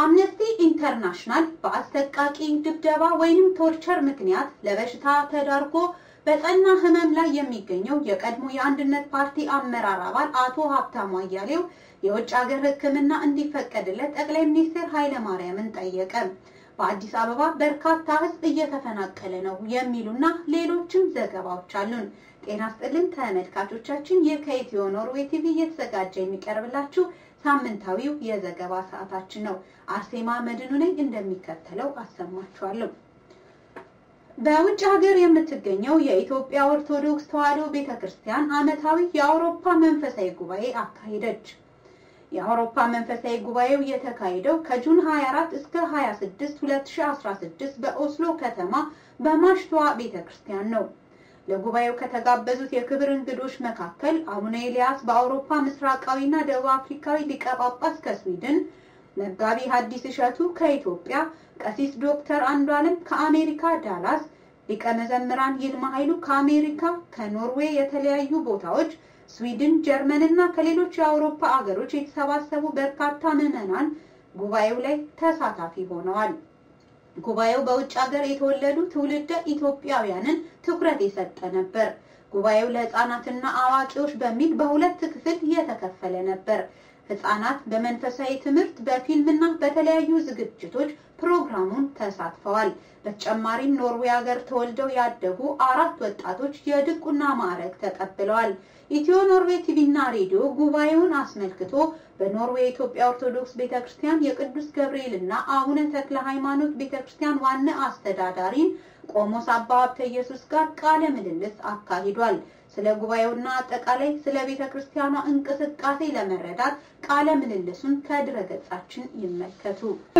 አምነስቲ ኢንተርናሽናል በአሰቃቂ ድብደባ ወይንም ቶርቸር ምክንያት ለበሽታ ተዳርጎ በጠና ህመም ላይ የሚገኘው የቀድሞ የአንድነት ፓርቲ አመራር አባል አቶ ሀብታሙ አያሌው የውጭ ሀገር ሕክምና እንዲፈቀድለት ጠቅላይ ሚኒስትር ኃይለማርያምን ጠየቀ። በአዲስ አበባ በርካታ ህዝብ እየተፈናቀለ ነው የሚሉና ሌሎችም ዘገባዎች አሉን። ጤና ስጥልን ተመልካቾቻችን፣ ይህ ከኢትዮ ኖርዌይ ቲቪ እየተዘጋጀ የሚቀርብላችሁ ሳምንታዊው የዘገባ ሰዓታችን ነው። አርሴማ መድኑ ነኝ፣ እንደሚከተለው አሰማችኋለሁ። በውጭ ሀገር የምትገኘው የኢትዮጵያ ኦርቶዶክስ ተዋሕዶ ቤተክርስቲያን ዓመታዊ የአውሮፓ መንፈሳዊ ጉባኤ አካሄደች። የአውሮፓ መንፈሳዊ ጉባኤው የተካሄደው ከጁን 24 እስከ 26 2016 በኦስሎ ከተማ በማሽቷ ቤተክርስቲያን ነው። ለጉባኤው ከተጋበዙት የክብር እንግዶች መካከል አቡነ ኤልያስ በአውሮፓ ምስራቃዊና ደቡብ አፍሪካዊ ሊቀ ጳጳስ ከስዊድን፣ መጋቢ ሐዲስ እሸቱ ከኢትዮጵያ፣ ቀሲስ ዶክተር አንዷለም ከአሜሪካ ዳላስ፣ ሊቀ መዘምራን ይልማ ኃይሉ ከአሜሪካ፣ ከኖርዌይ የተለያዩ ቦታዎች ስዊድን፣ ጀርመን እና ከሌሎች የአውሮፓ አገሮች የተሰባሰቡ በርካታ ምዕመናን ጉባኤው ላይ ተሳታፊ ሆነዋል። ጉባኤው በውጭ ሀገር የተወለዱ ትውልደ ኢትዮጵያውያንን ትኩረት የሰጠ ነበር። ጉባኤው ለሕፃናትና አዋቂዎች በሚል በሁለት ክፍል የተከፈለ ነበር። ሕፃናት በመንፈሳዊ ትምህርት፣ በፊልምና በተለያዩ ዝግጅቶች ፕሮግራሙን ተሳትፈዋል። በተጨማሪም ኖርዌይ ሀገር ተወልደው ያደጉ አራት ወጣቶች የድቁና ማዕረግ ተቀብለዋል። ኢትዮ ኖርዌይ ቲቪ እና ሬዲዮ ጉባኤውን አስመልክቶ በኖርዌይ የኢትዮጵያ ኦርቶዶክስ ቤተክርስቲያን የቅዱስ ገብርኤል እና አቡነ ተክለ ሃይማኖት ቤተክርስቲያን ዋና አስተዳዳሪን ቆሞስ አባ ሀብተ ኢየሱስ ጋር ቃለ ምልልስ አካሂዷል። ስለ ጉባኤውና አጠቃላይ ስለ ቤተክርስቲያኗ እንቅስቃሴ ለመረዳት ቃለ ምልልሱን ከድረገጻችን ይመልከቱ።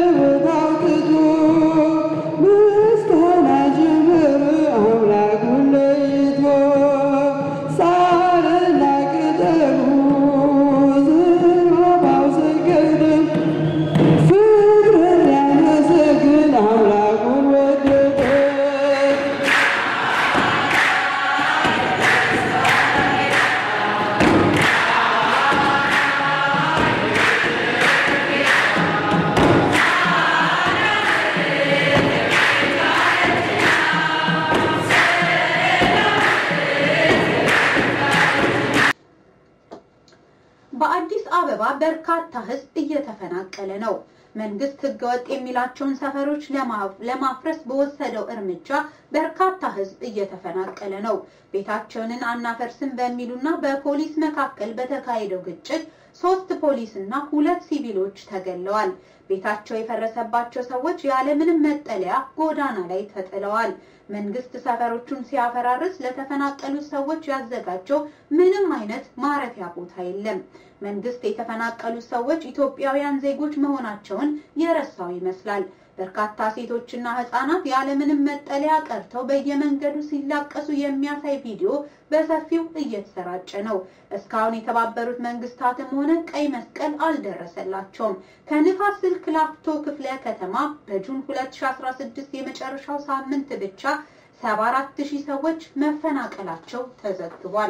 በአዲስ አበባ በርካታ ሕዝብ እየተፈናቀለ ነው። መንግስት ህገወጥ የሚላቸውን ሰፈሮች ለማፍረስ በወሰደው እርምጃ በርካታ ሕዝብ እየተፈናቀለ ነው። ቤታቸውን አናፈርስም በሚሉና በፖሊስ መካከል በተካሄደው ግጭት ሶስት ፖሊስና ሁለት ሲቪሎች ተገለዋል። ቤታቸው የፈረሰባቸው ሰዎች ያለምንም መጠለያ ጎዳና ላይ ተጥለዋል። መንግስት ሰፈሮቹን ሲያፈራርስ ለተፈናቀሉት ሰዎች ያዘጋጀው ምንም አይነት ማረፊያ ቦታ የለም። መንግስት የተፈናቀሉት ሰዎች ኢትዮጵያውያን ዜጎች መሆናቸውን የረሳው ይመስላል። በርካታ ሴቶችና ህጻናት ያለምንም መጠለያ ቀርተው በየመንገዱ ሲላቀሱ የሚያሳይ ቪዲዮ በሰፊው እየተሰራጨ ነው። እስካሁን የተባበሩት መንግስታትም ሆነ ቀይ መስቀል አልደረሰላቸውም። ከንፋስ ስልክ ላፍቶ ክፍለ ከተማ በጁን 2016 የመጨረሻው ሳምንት ብቻ 74000 ሰዎች መፈናቀላቸው ተዘግቧል።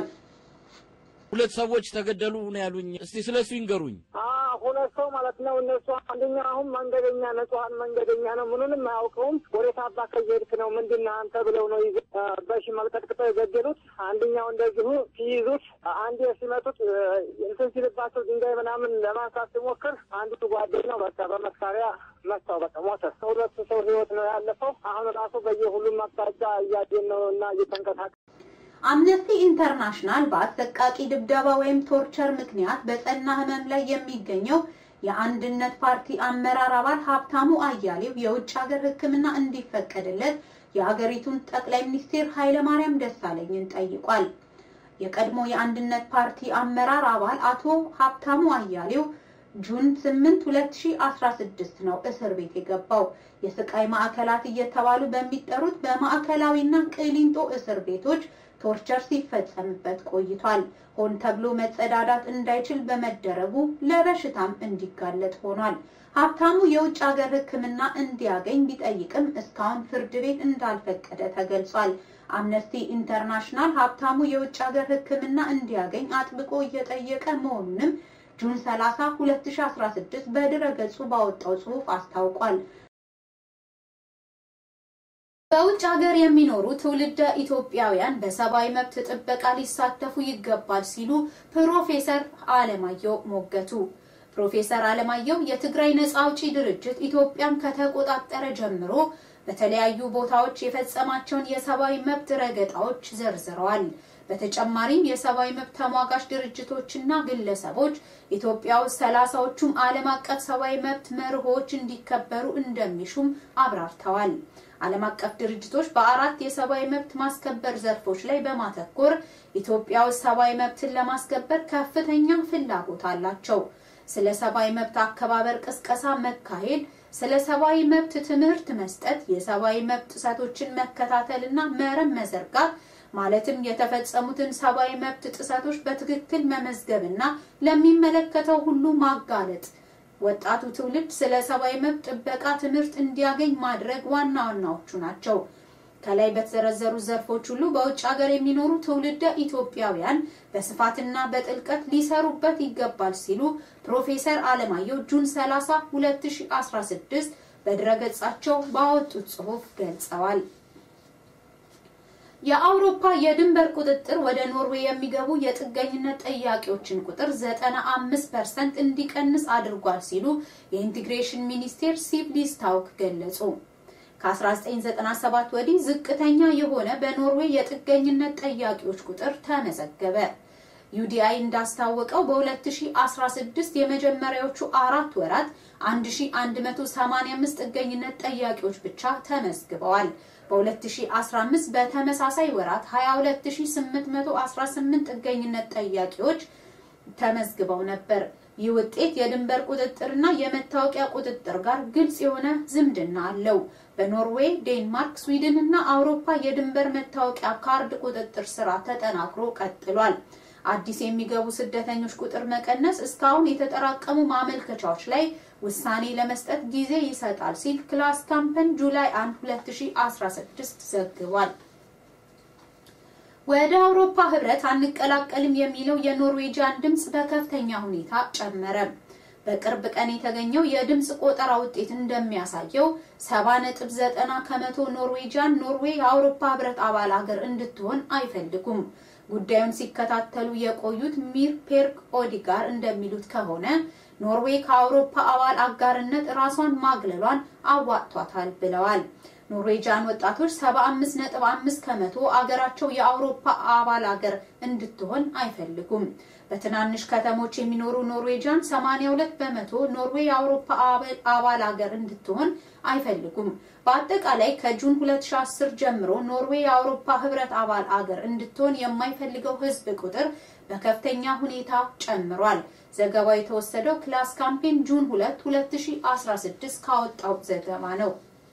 ሁለት ሰዎች ተገደሉ ነው ያሉኝ። እስቲ ስለሱ ይንገሩኝ። ሁለት ሰው ማለት ነው። እነሱ አንደኛ አሁን መንገደኛ ንጹሐን መንገደኛ ነው። ምኑንም አያውቀውም። ወዴት አባ ከየሄድክ ነው ምንድን ነህ አንተ ብለው ነው ይዘ በሽመል ቀጥቅጠው የገደሉት። አንደኛው እንደዚሁ ሲይዙት፣ አንዴ ሲመቱት እንትን ሲልባቸው ድንጋይ ምናምን ለማንሳት ሲሞክር አንዱ ጓደኛው በቃ በመሳሪያ መታው። በቃ ሞተ። ሁለቱ ሰው ህይወት ነው ያለፈው። አሁን ራሱ በየሁሉም አቅጣጫ እያየን ነው እና እየተንቀሳቀ አምነስቲ ኢንተርናሽናል በአሰቃቂ ድብደባ ወይም ቶርቸር ምክንያት በጸና ህመም ላይ የሚገኘው የአንድነት ፓርቲ አመራር አባል ሀብታሙ አያሌው የውጭ ሀገር ሕክምና እንዲፈቀድለት የሀገሪቱን ጠቅላይ ሚኒስትር ኃይለማርያም ደሳለኝን ጠይቋል። የቀድሞ የአንድነት ፓርቲ አመራር አባል አቶ ሀብታሙ አያሌው ጁን 8 2016 ነው እስር ቤት የገባው። የስቃይ ማዕከላት እየተባሉ በሚጠሩት በማዕከላዊና ቅሊንጦ እስር ቤቶች ቶርቸር ሲፈጸምበት ቆይቷል። ሆን ተብሎ መጸዳዳት እንዳይችል በመደረጉ ለበሽታም እንዲጋለጥ ሆኗል። ሀብታሙ የውጭ ሀገር ሕክምና እንዲያገኝ ቢጠይቅም እስካሁን ፍርድ ቤት እንዳልፈቀደ ተገልጿል። አምነስቲ ኢንተርናሽናል ሀብታሙ የውጭ ሀገር ሕክምና እንዲያገኝ አጥብቆ እየጠየቀ መሆኑንም ጁን 30 2016 በድረ ገጹ ባወጣው ጽሑፍ አስታውቋል። በውጭ ሀገር የሚኖሩ ትውልደ ኢትዮጵያውያን በሰብአዊ መብት ጥበቃ ሊሳተፉ ይገባል ሲሉ ፕሮፌሰር አለማየሁ ሞገቱ። ፕሮፌሰር አለማየሁ የትግራይ ነጻ አውጪ ድርጅት ኢትዮጵያን ከተቆጣጠረ ጀምሮ በተለያዩ ቦታዎች የፈጸማቸውን የሰብአዊ መብት ረገጣዎች ዘርዝረዋል። በተጨማሪም የሰብአዊ መብት ተሟጋች ድርጅቶችና ግለሰቦች ኢትዮጵያ ውስጥ ሰላሳዎቹም ዓለም አቀፍ ሰብአዊ መብት መርሆች እንዲከበሩ እንደሚሹም አብራርተዋል። ዓለም አቀፍ ድርጅቶች በአራት የሰብአዊ መብት ማስከበር ዘርፎች ላይ በማተኮር ኢትዮጵያ ውስጥ ሰብአዊ መብትን ለማስከበር ከፍተኛ ፍላጎት አላቸው። ስለ ሰብአዊ መብት አከባበር ቅስቀሳ መካሄድ፣ ስለ ሰብአዊ መብት ትምህርት መስጠት፣ የሰብአዊ መብት ጥሰቶችን መከታተልና መረብ መዘርጋት ማለትም የተፈጸሙትን ሰብአዊ መብት ጥሰቶች በትክክል መመዝገብና ለሚመለከተው ሁሉ ማጋለጥ ወጣቱ ትውልድ ስለ ሰብአዊ መብት ጥበቃ ትምህርት እንዲያገኝ ማድረግ ዋና ዋናዎቹ ናቸው። ከላይ በተዘረዘሩ ዘርፎች ሁሉ በውጭ ሀገር የሚኖሩ ትውልደ ኢትዮጵያውያን በስፋትና በጥልቀት ሊሰሩበት ይገባል ሲሉ ፕሮፌሰር አለማየሁ ጁን 30 2016 በድረገጻቸው ባወጡት ጽሑፍ ገልጸዋል። የአውሮፓ የድንበር ቁጥጥር ወደ ኖርዌይ የሚገቡ የጥገኝነት ጠያቂዎችን ቁጥር 95% እንዲቀንስ አድርጓል ሲሉ የኢንቲግሬሽን ሚኒስቴር ሲቭ ሊስታውክ ገለጹ። ከ1997 ወዲህ ዝቅተኛ የሆነ በኖርዌይ የጥገኝነት ጠያቂዎች ቁጥር ተመዘገበ። ዩዲአይ እንዳስታወቀው በ2016 የመጀመሪያዎቹ አራት ወራት 1185 ጥገኝነት ጠያቂዎች ብቻ ተመዝግበዋል። በ2015 በተመሳሳይ ወራት 22818 ጥገኝነት ጠያቂዎች ተመዝግበው ነበር። ይህ ውጤት የድንበር ቁጥጥርና የመታወቂያ ቁጥጥር ጋር ግልጽ የሆነ ዝምድና አለው። በኖርዌይ፣ ዴንማርክ፣ ስዊድን እና አውሮፓ የድንበር መታወቂያ ካርድ ቁጥጥር ስራ ተጠናክሮ ቀጥሏል። አዲስ የሚገቡ ስደተኞች ቁጥር መቀነስ እስካሁን የተጠራቀሙ ማመልከቻዎች ላይ ውሳኔ ለመስጠት ጊዜ ይሰጣል ሲል ክላስ ካምፐን ጁላይ 1 2016 ዘግቧል። ወደ አውሮፓ ህብረት አንቀላቀልም የሚለው የኖርዌጂያን ድምፅ በከፍተኛ ሁኔታ ጨመረ። በቅርብ ቀን የተገኘው የድምፅ ቆጠራ ውጤት እንደሚያሳየው 70.90 ከመቶ ኖርዌጂያን ኖርዌይ የአውሮፓ ህብረት አባል ሀገር እንድትሆን አይፈልጉም። ጉዳዩን ሲከታተሉ የቆዩት ሚር ፔርክ ኦዲጋር እንደሚሉት ከሆነ ኖርዌይ ከአውሮፓ አባል አጋርነት ራሷን ማግለሏን አዋጥቷታል ብለዋል። ኖርዌጂያን ወጣቶች 75.5 ከመቶ አገራቸው የአውሮፓ አባል አገር እንድትሆን አይፈልጉም። በትናንሽ ከተሞች የሚኖሩ ኖርዌጂያን 82 በመቶ ኖርዌይ የአውሮፓ አባል አገር እንድትሆን አይፈልጉም። በአጠቃላይ ከጁን 2010 ጀምሮ ኖርዌይ የአውሮፓ ህብረት አባል አገር እንድትሆን የማይፈልገው ህዝብ ቁጥር በከፍተኛ ሁኔታ ጨምሯል። ዘገባው የተወሰደው ክላስ ካምፔን ጁን 2 2016 ካወጣው ዘገባ ነው።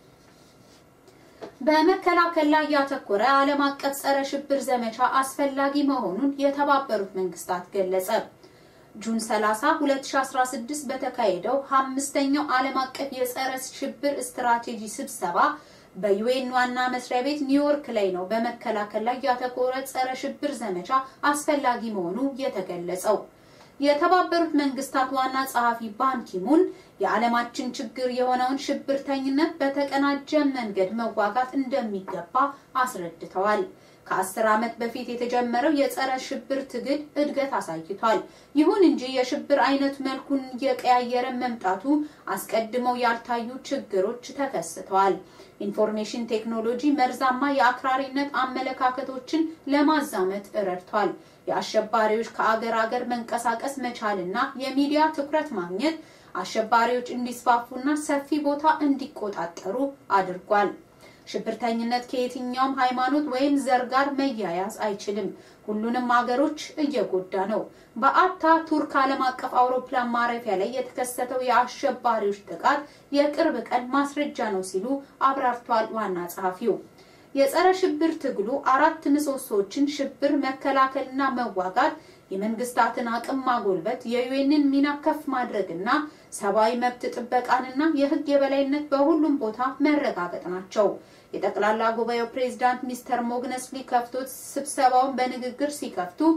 በመከላከል ላይ ያተኮረ ዓለም አቀፍ ጸረ ሽብር ዘመቻ አስፈላጊ መሆኑን የተባበሩት መንግስታት ገለጸ። ጁን 30 2016 በተካሄደው አምስተኛው ዓለም አቀፍ የጸረ ሽብር ስትራቴጂ ስብሰባ በዩኤን ዋና መስሪያ ቤት ኒውዮርክ ላይ ነው በመከላከል ላይ ያተኮረ ጸረ ሽብር ዘመቻ አስፈላጊ መሆኑ የተገለጸው። የተባበሩት መንግስታት ዋና ጸሐፊ ባንኪሙን የዓለማችን ችግር የሆነውን ሽብርተኝነት በተቀናጀ መንገድ መዋጋት እንደሚገባ አስረድተዋል። ከአስር ዓመት በፊት የተጀመረው የጸረ ሽብር ትግል እድገት አሳይቷል። ይሁን እንጂ የሽብር አይነት መልኩን እየቀያየረ መምጣቱ አስቀድመው ያልታዩ ችግሮች ተከስተዋል። ኢንፎርሜሽን ቴክኖሎጂ መርዛማ የአክራሪነት አመለካከቶችን ለማዛመት ረድቷል። የአሸባሪዎች ከአገር አገር መንቀሳቀስ መቻልና የሚዲያ ትኩረት ማግኘት አሸባሪዎች እንዲስፋፉና ሰፊ ቦታ እንዲቆጣጠሩ አድርጓል። ሽብርተኝነት ከየትኛውም ሃይማኖት ወይም ዘር ጋር መያያዝ አይችልም። ሁሉንም ሀገሮች እየጎዳ ነው። በአታ ቱርክ ዓለም አቀፍ አውሮፕላን ማረፊያ ላይ የተከሰተው የአሸባሪዎች ጥቃት የቅርብ ቀን ማስረጃ ነው ሲሉ አብራርቷል ዋና ጸሐፊው። የጸረ ሽብር ትግሉ አራት ምሰሶዎችን ሽብር መከላከልና መዋጋት፣ የመንግስታትን አቅም ማጎልበት፣ የዩኤንን ሚና ከፍ ማድረግና ሰብአዊ መብት ጥበቃንና የህግ የበላይነት በሁሉም ቦታ መረጋገጥ ናቸው። የጠቅላላ ጉባኤው ፕሬዝዳንት ሚስተር ሞግነስሊ ከፍቶት ስብሰባውን በንግግር ሲከፍቱ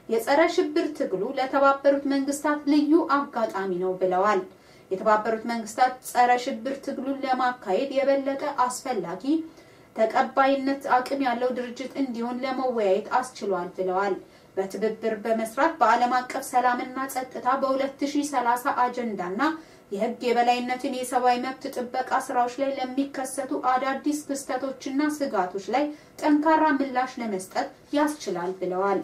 የጸረ ሽብር ትግሉ ለተባበሩት መንግስታት ልዩ አጋጣሚ ነው ብለዋል። የተባበሩት መንግስታት ጸረ ሽብር ትግሉን ለማካሄድ የበለጠ አስፈላጊ ተቀባይነት አቅም ያለው ድርጅት እንዲሆን ለመወያየት አስችሏል ብለዋል። በትብብር በመስራት በዓለም አቀፍ ሰላምና ጸጥታ በ2030 አጀንዳና የህግ የበላይነትን የሰብአዊ መብት ጥበቃ ስራዎች ላይ ለሚከሰቱ አዳዲስ ክስተቶችና ስጋቶች ላይ ጠንካራ ምላሽ ለመስጠት ያስችላል ብለዋል።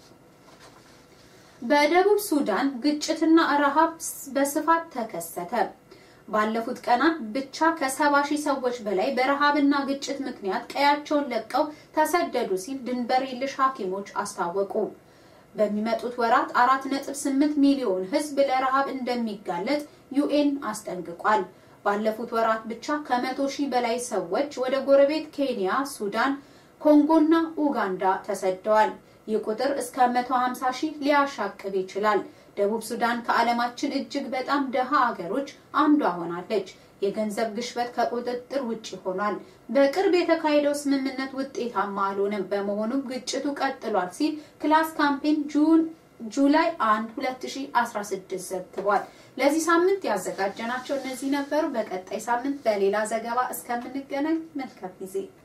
በደቡብ ሱዳን ግጭትና ረሃብ በስፋት ተከሰተ። ባለፉት ቀናት ብቻ ከሰባ ሺህ ሰዎች በላይ በረሃብና ግጭት ምክንያት ቀያቸውን ለቀው ተሰደዱ ሲል ድንበር የለሽ ሐኪሞች አስታወቁ። በሚመጡት ወራት አራት ነጥብ ስምንት ሚሊዮን ህዝብ ለረሃብ እንደሚጋለጥ ዩኤን አስጠንቅቋል። ባለፉት ወራት ብቻ ከመቶ ሺህ በላይ ሰዎች ወደ ጎረቤት ኬንያ፣ ሱዳን፣ ኮንጎና ኡጋንዳ ተሰደዋል። ይህ ቁጥር እስከ 150 ሺህ ሊያሻቅብ ይችላል። ደቡብ ሱዳን ከዓለማችን እጅግ በጣም ደሃ አገሮች አንዷ ሆናለች። የገንዘብ ግሽበት ከቁጥጥር ውጭ ሆኗል። በቅርብ የተካሄደው ስምምነት ውጤታማ አልሆነም። በመሆኑም ግጭቱ ቀጥሏል ሲል ክላስ ካምፔን ጁን ጁላይ 1 2016 ዘግቧል። ለዚህ ሳምንት ያዘጋጀናቸው እነዚህ ነበሩ። በቀጣይ ሳምንት በሌላ ዘገባ እስከምንገናኝ መልካም ጊዜ